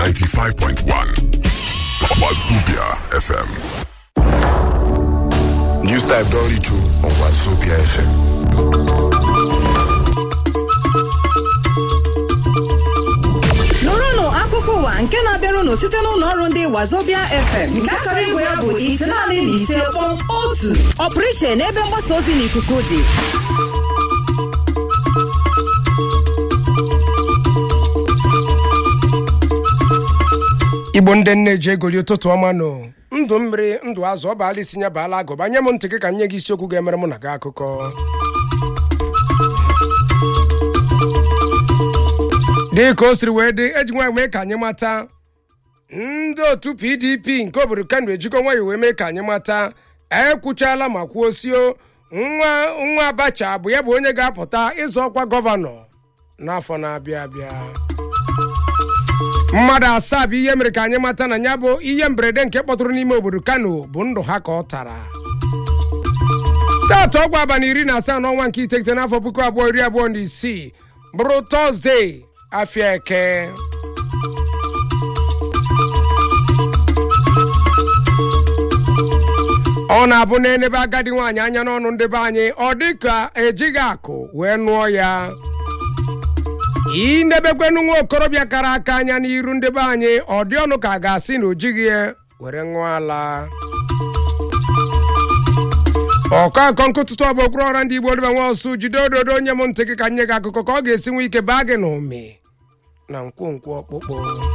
95.1 Wazubia FM. News type don reach you on Wazobia FM. nụrụnụ akụkọ ụwa nke na-abịarụnụ site n'ụlọ ọrụ ndị wazobia fm nke akara igwe ya bụ itenaanị na ise kpọm otu ọpụrụ iche n'ebe mgbasa ozi n'ikuku dị igbo ndị nne ji egoli ụtụtụ ọma nụ ndụ mmiri ndụ azụ ọ baala isi nya baala agụba nye m ntị gị ka nye gị isiokwu ga-emere mụ na gị akụkọ dị ka o siri wee dị eji nwa mee ka anyị mata ndị otu pdp nke obodo kano ejikọ nwayọ wee mee ka anyị mata ekwuchala ma kwuo sio nwa nwa abacha bụ ya bụ onye ga-apụta ịzọ ọkwa gọvanọ n'afọ na-abịa abịa mmadụ asaa bụ ihe mere ka anyị mata na ya bụ ihe mberede nke kpọtụrụ n'ime obodo kano bụ ndụ ha ka ọ tara taata ọgwụ abalị iri na asaa n'ọnwa nke iteghete n'afọ puku abụọ iri abụọ na isii bụrụ tọzdee afịa eke ọ na-abụ na-enebe agadi nwaanyị anya n'ọnụ ndị be anyị ọ dị ka ejighị akụ wee nụọ ya inebekwenụ nwa okorobịa kara aka anya n'iru ndị be anyị ọ dị ọnụ ka a ga-asị na o jighị ya were ṅụọ ala ọkọ akọ nkụtụtụ ọbụ okpuru ọra ndị igbo dịba nwa ọsụ jide ododo onye m ntị gị ka nye gị akụkọ ka ọ ga-esi nwe ike baa gị n'ụmị na nkwonkwo ọkpụkpụ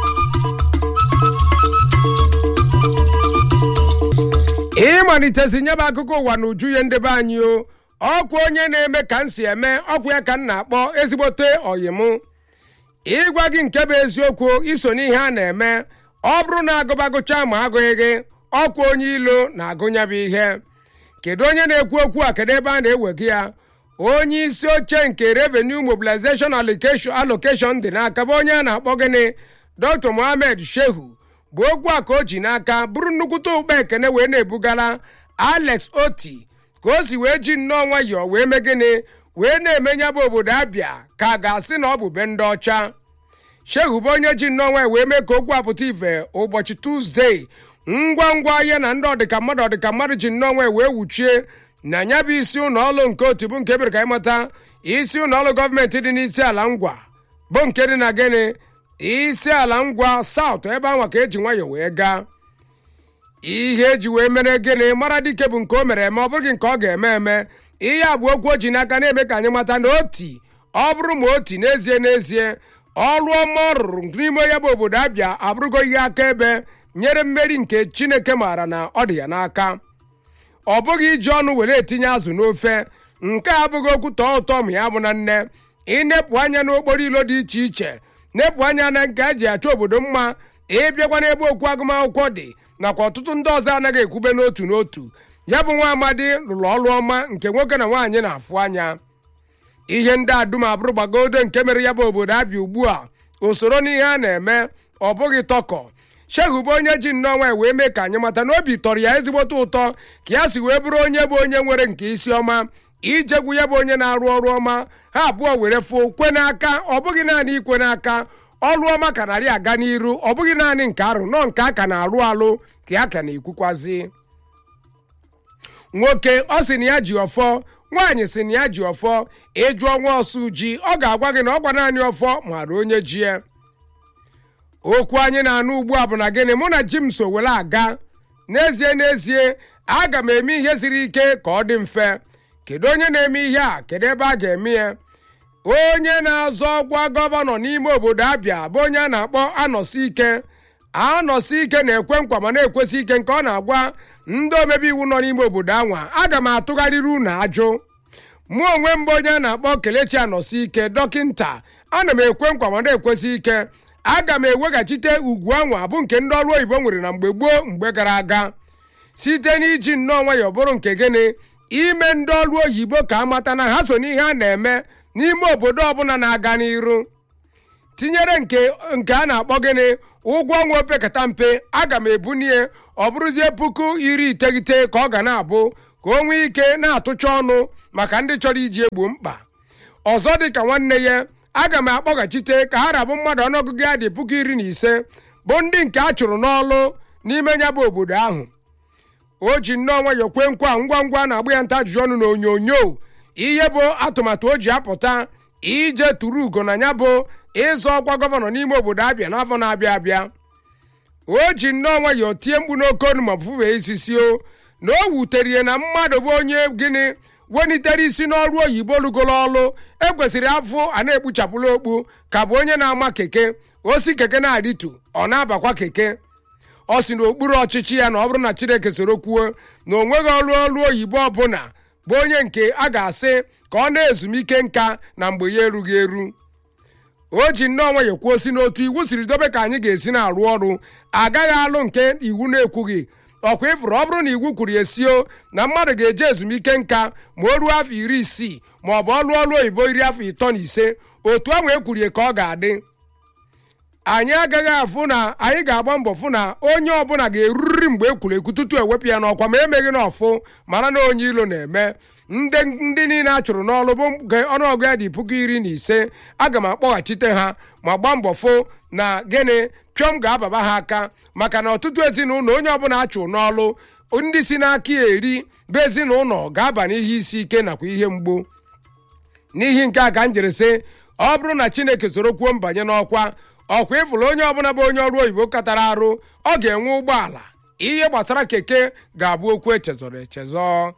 ịmalitezi nyebe akụkọ ụwa na uju ya ndị be anyị o ọkwa onye na-eme ka m si eme ọkwa ya ka m na-akpọ ezigbote oyim ịgwa gị nke bụ eziokwu iso n'ihe a na-eme ọ bụrụ na agụbagụcha ma agụghị gị ọkwa onye ilo na-agụnya bụ ihe kedu onye na-ekwu okwu a kedu ebe a na-ewega ya onye isi oche nke revenue mobilization allocation allocation dị n'aka bụ onye a na-akpọ gịnị dr mohammed shehu bụ okwu a ka o ji n'aka bụrụ nnukwute ụkpa ekene wee na-ebugala alex oti ka o si wee ji nnọọ nwayọọ wee mee gịnị wee na-emenya bụ obodo abịa ka a ga-asị na ọ bụ be ndị ọcha shehu bụ onye ji nnọọ nwayọọ wee mee ka okwu apụta ife ụbọchị tuzdee ngwa ngwa ya na ndị ọdịka mmadụ ọdịka mmadụ ji nnọọ nwayọọ wee wuchie na ya bụ isi ụlọ ọrụ nke otu bụ nke ebere ka ịmata isi ụlọ ọrụ gọọmenti dị n'isi ala ngwa bụ nke dị na gịnị isi ala ngwa saụt ebe anwa ka eji nwayọọ wee gaa ihe eji wee mere gịnị mara dike bụ nke o mere eme ọ bụghị nke ọ ga-eme eme ihe a bụ okwu o ji n'aka na-eme ka anyị mata na oti ọ bụrụ ma oti n'ezie n'ezie ọrụ ọma ọ rụrụ n'ime ya bụ obodo abịa abụrụgo ihe akaebe nyere mmeri nke chineke maara na ọ dị ya n'aka ọ bụghị iji ọnụ were etinye azụ n'ofe nke a abụghị okwu tọọ ụtọ ma ya bụ na nne ịnepụ anya n'okporo ilo dị iche iche nepụ anya na nke a ji achọ obodo mma ịbịakwa n'ebe okwu agụmakwụkwọ dị nakwa ọtụtụ ndị ọzọ anaghị ekwube n'otu n'otu ya bụ nwa amadi rụrụ ọrụ ọma nke nwoke na nwaanyị na-afụ anya ihe ndị a dum abụrụ gbagodo nke mere ya bụ obodo abịa ugbu a usoro n'ihe a na-eme ọ bụghị tọkọ shehu bụ onye ji nnọọ nwanyị wee mee ka anyị mata na obi tọrọ ya ezigbote ụtọ ka ya si wee bụrụ onye bụ onye nwere nke isi ọma ijegwu ya bụ onye na-arụ ọrụ ọma ha abụọ were fụ kwe n'aka ọ bụghị naanị ikwe n'aka ọrụ ọma ka narị aga n'iru ọ bụghị naanị nke arụ nọ nke a ka na-arụ alụ ka ya ka na-ekwukwazi nwoke ọ sị na ya ji ọfọ nwaanyị sị na ya ji ọfọ ịjụọ nwa ọsụ ji ọ ga-agwa gị na ọgwa naanị ọfọ mara onye ji ya okwu anyị na-anụ ugbu a bụ na gịnị mụ na ji m so were aga n'ezie n'ezie aga m eme ihe siri ike ka ọ dị mfe kedu onye na-eme ihe a kedu ebe a ga-eme ya onye na-azọ ọgwa gọvanọ n'ime obodo abịa bụ onye a na-akpọ anọsi ike anọsi ike na-ekwe nkwa ma na-ekwesị ike nke ọ na-agwa ndị omebe iwu nọ n'ime obodo anwa aga m atụgharịrị unu ajụ mụ onwe m bụ onye a na-akpọ kelechi anọsi ike dọkịnta ana m ekwe nkwa ma na-ekwesị ike aga m eweghachite ugwu anwa bụ nke ndị ọrụ oyibo nwere na mgbe gboo mgbe gara aga site n'iji nnọọ nwayọọ bụrụ nke gịnị ime ndị ọrụ oyibo ka amata na ha so n'ihe a na-eme n'ime obodo ọbụla na-aga n'iru tinyere nke nke a na-akpọ gịnị ụgwọ ọnwa opekata mpe aga m ebunie ọ bụrụzie puku iri iteghete ka ọ ga na-abụ ka o nwee ike na-atụcha ọnụ maka ndị chọrọ iji egbo mkpa ọzọ dị ka nwanne ya aga m akpọghachite ka ha rabụ mmadụ ọnụọgụgụ ya dị puku iri na ise bụ ndị nke a chụrụ n'ọlụ n'ime ya bụ obodo ahụ o ji nnọọ nwayọ kwe nkwa ngwa ngwa na-agba ya nta ajụjụ ọnụ n'onyonyo ihe bụ atụmatụ o ji apụta ije tụrụ ugo na ya bụ ịzọ ọkwa gọvanọ n'ime obodo abịa n'afọ na-abịa abịa o ji nnọọ nwayọ tie mkpu n'oke onu ma fufee isisi o na o wutere ya na mmadụ bụ onye gịnị wenitere isi n'ọrụ oyibo lugolo ọlụ ekwesịrị afọ a na-ekpuchapụla okpu ka bụ onye na-ama keke osi keke na-adịtu ọ na-abakwa keke ọ si n'okpuru ọchịchị ya na ọ bụrụ na chineke soro kwuo na o nweghị ọrụ ọrụ oyibo ọbụla bụ onye nke a ga-asị ka ọ na-ezumike nka na mgbe ya erughị eru o ji nnọọ nwayọ kwuo si n'otu iwu siri dobe ka anyị ga-esi na-arụ ọrụ agaghị alụ nke iwu na-ekwughị ọkwa ịfụrụ ọ bụrụ na iwu kwuru esio na mmadụ ga-eje ezumike nka ma o ruo afọ iri isii ma ọ bụ ọlụ ọrụ oyibo iri afọ ịtọ na ise otu ahụ ekwurie ka ọ ga-adị anyị agaghị afụ na anyị ga-agba mbọ fụ na onye ọbụla ga-eruriri mgbe ekwuru ekwu tutu ewepụ ya n'ọkwa ma emeghị n'ọfụ mara na onye ilo na-eme ndị ndị niile a chụrụ n'ọlụ bụ nke ọnụọgụ ya dị puku iri na ise aga m akpọghachite ha ma gbaa mbọ fụ na gịnị pịọm ga-ababa ha aka maka na ọtụtụ ezinụlọ onye ọbụla a chụrụ n'ọlụ ndị si n'aka ya eri bụ ezinụlọ ga-aba n'ihe isi ike nakwa ihe mgbu n'ihi nke a ka m jiri sị ọ bụrụ na chineke soro kwuo mbanye n'ọkwa ọkwa ịfụrụ onye ọbụla bụ onye ọrụ oyibo katara arụ ọ ga-enwe ụgbọala ihe gbasara keke ga-abụ okwu echezọrọ echezọ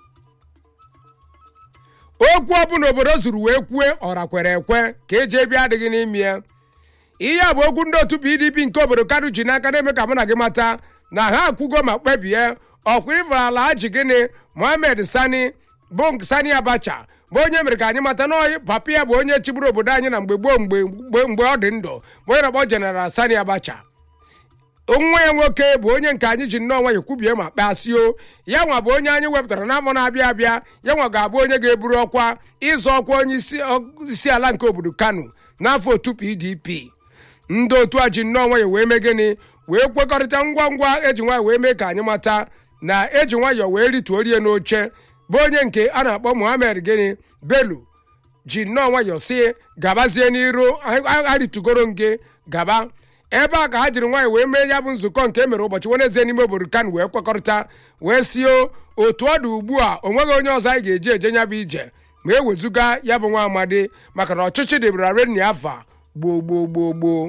okwu ọbụla obodo zuru wee kwue ọra kwere ekwe ka eji ebi adịghị n'ime ya ihe a bụ okwu ndị otu pdp nke obodo kanu ji n'aka na-eme ka mụ na gị mata na ha akwugo ma kpebie ọkwa ịfụrụ ala ha ji gịnị mohammed sani bụ sani abacha bụ onye mere ka anyị mata na papa ya bụ onye chịburu obodo anyị na mgbe gboo mgbe mgbe ọ dị ndụ bụ onye na-akpọ jeneral sani abacha nwa ya nwoke bụ onye nke anyị ji nnọọ nwayọ kwubie ma kpasio ya nwa bụ onye anyị wepụtara n'afọ na-abịa abịa ya nwa ga-abụ onye ga-eburu ọkwa ịzọ ọkwa onye isi ala nke obodo kano n'afọ otu pdp ndị otu a ji nnọọ nwayọ wee mee gịnị wee kwekọrịta ngwa ngwa eji nwayọ wee mee ka anyị mata na eji nwayọ wee rituo rie n'oche bụ onye nke a na-akpọ muhammed gịnị belu ji nnọọ nwayọ si gabazie n'iru arịtugoro nge gaba ebe a ka ha jiri nwaanyị wee mee ya bụ nzukọ nke e mere ụbọchị wenezie n'ime obodo kan wee kwekọrịta wee sio otu ọ dị ugbu a o nweghị onye ọzọ anyị ga-eji eje ya bụ ije ma e wezụga ya bụ nwa amadi maka na ọchịchị dịbara reni afa gboo gboo gboo gboo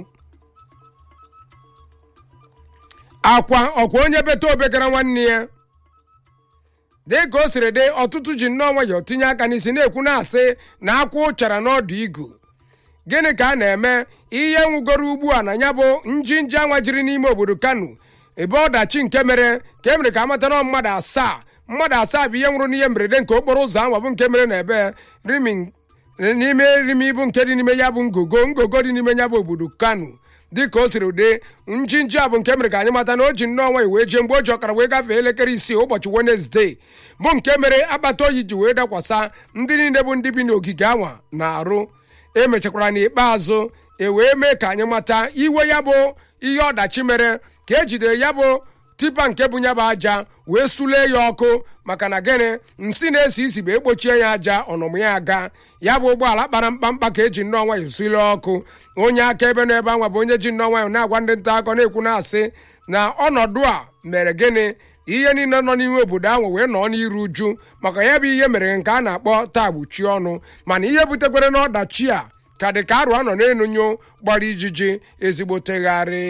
akwa ọkwa onye beta obegara nwanne ya dị ka o siri dị ọtụtụ ji nnọọ nwayọọ tinye aka n'isi na-ekwu na-asị na akwụ chara n'ọdụ igu gịnị ka a na-eme ihe nwugoro ugbu a na ya bụ njinji anwa jiri n'ime obodo kano ebe ọdachi nke mere ka e mere ka amata na mmadụ asaa mmadụ asaa bụ ihe nwụrụ n'ihe mberede nke okporo ụzọ anwa bụ nke mere na ebe rimi n'ime rimi bụ nke dị n'ime ya bụ ngogo ngogo dị n'ime ya bụ obodo kano dị ka o siri ụdị njinji a bụ nke mere ka anyị mata na o ji nnọọ nwanyị wee jee mgbe o ji ọkara wee gafee elekere isii ụbọchị wenezdee bụ nke mere akpata oyi ji wee dakwasa ndị niile bụ ndị bi n'ogige anwa na-arụ emechakwara n'ikpeazụ e wee mee ka anyị mata iwe ya bụ ihe ọdachi mere ka e jidere ya bụ tipa nke bụ ya bụ aja wee sulee ya ọkụ maka na gịnị nsị na-esi isi bụ ekpochie ya aja ọnụmụ ya aga ya bụ ụgbọala kpara mkpamkpa ka eji nnọọ nwayọ sulie ọkụ onye aka ebe nọ ebe anwa bụ onye ji nnọọ nwayọ na-agwa ndị nta akọ na-ekwu na-asị na ọnọdụ a mere gịnị ihe niile nọ n'ime obodo ahụ wee nọọ n'iru uju maka ya bụ ihe mere nke a na-akpọ taa gbuchi ọnụ mana ihe butekwere n'ọdachi a ka dị ka arụ anọ n'enunyo gbara ijiji ezigbo tegharị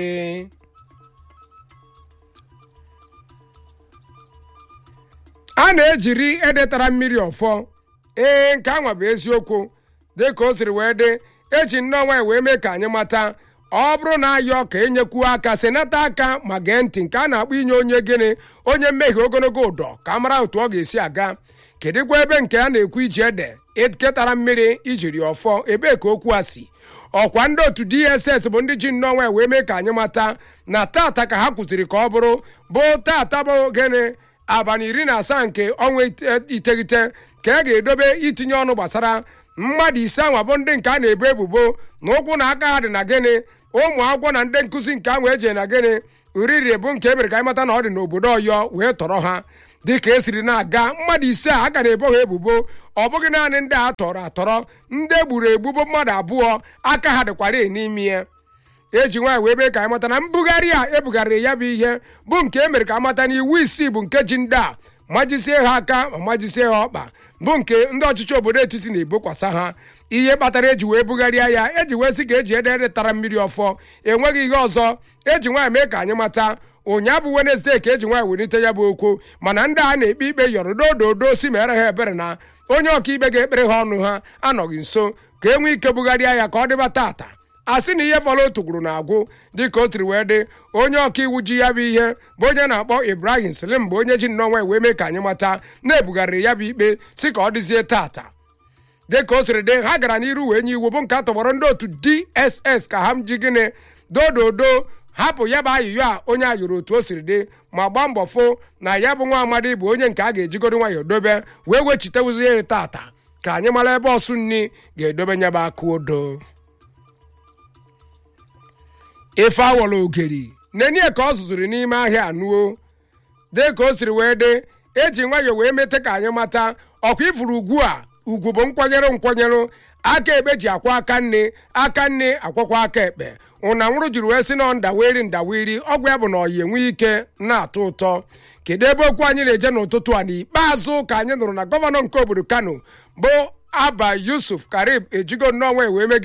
a na-ejiri edetara mmiri ọfọ ee nke anwa bụ eziokwu dị ka o siri wee dị eji nnọọ nwanyị wee mee ka anyị mata ọ bụrụ na ayọ ka enyekwuo aka senata aka ma gee ntị nke a na-akpọ inye onye gịnị onye mmehie ogologo ụdọ ka a mara otu ọ ga-esi aga kedụkwa ebe nke a na-ekwu iji ede eketara mmiri ijiri ọfọ ebee ka okwu a si ọkwa ndị otu dss bụ ndị ji nnọọ nwanyị wee mee ka anyị mata na tata ka ha kwụsịrị ka ọ bụrụ bụ tata bụ gịnị abalị iri na asaa nke ọnwa iteghete ka a ga-edobe itinye ọnụ gbasara mmadụ ise anwa bụ ndị nke a na-ebo ebubo na ụkwụ na aka ha dị na gịnị ụmụ akwụkwọ na ndị nkụzi nke ahụ eji na gịnị uriri bụ nke emere ka anyị mata na ọ dị n'obodo ọyọ wee tọrọ ha dịka esiri na-aga mmadụ ise a ga na-ebo ha ebubo ọ bụghị naanị ndị a tọrọ atọrọ ndị egburu egbu bụ mmadụ abụọ aka ha dịkwara n'ime ya eji nwaanyị wee mee ka anyị mata na mbugharị a ebugharịrị ya bụ ihe bụ nke e mere ka amata na iwu isii bụ nke ji ndị a majisie ha aka ma majisie ha ọkpa bụ nke ndị ọchịchị obodo etiti na-ebokwasa ha ihe kpatara eji wee bugharịa ya eji wee sị ka eji edere tara mmiri ọfọ enweghị ihe ọzọ eji nwaanyị mee ka anyị mata ụnyaa bụ wenezdee ka eji nwaanyị welite ya bụ okwu mana ndị a na-ekpe ikpe yọrọ dododo si mere ha ebere na onye ọkaikpe ga-ekpere ha ọnụ ha anọghị nso ka e nwee ike bugharịa ya ka ọ dịba tata a sị na ihe fọrọ otu gwuru na-agwụ dịka o tiri wee dị onye ọka iwu ji ya bụ ihe bụ onye na-akpọ ibrahim slim bụ onye ji nnọọ wee mee ka anyị mata na-ebugharịrị ya bụ ikpe si ka ọ dịzie tata dịka o siri dị ha gara n'iru wee nye iwu bụ nke a tọgbọrọ ndị otu dss ka ha ji gịnị dododo hapụ ya bụ ayụyọ a onye ayụrụ otu o siri dị ma gbaa mbọ fụ na ya bụ nwa amadi bụ onye nke a ga-ejigoro nwayọọ dobe wee wechitewuzie ya tata ka anyị mara ebe ọsụ nni ga-edobe nya bụ aka odo ife awọrọ ogeri nenie ka ọ zụzụrụ n'ime ahịa anụo dị ka o siri wee dị eji nwayọọ wee mete ka anyị mata ọkwa ifuru ugwu a ugwu bụ nkwanyere nkwanyere aka ekpe ji akwa aka nne aka nne akwakwa aka ekpe ụna nwụrụ jiri wee sị na ndaweri ndaweri ọgwụ ya bụ na ọyi enwe ike na-atọ ụtọ kedu ebe okwu anyị na-eje n'ụtụtụ a n'ikpeazụ ka anyị nụrụ na gọvanọ nke obodo kano bụ aba yusuf karib ejigo nnọọ wee mege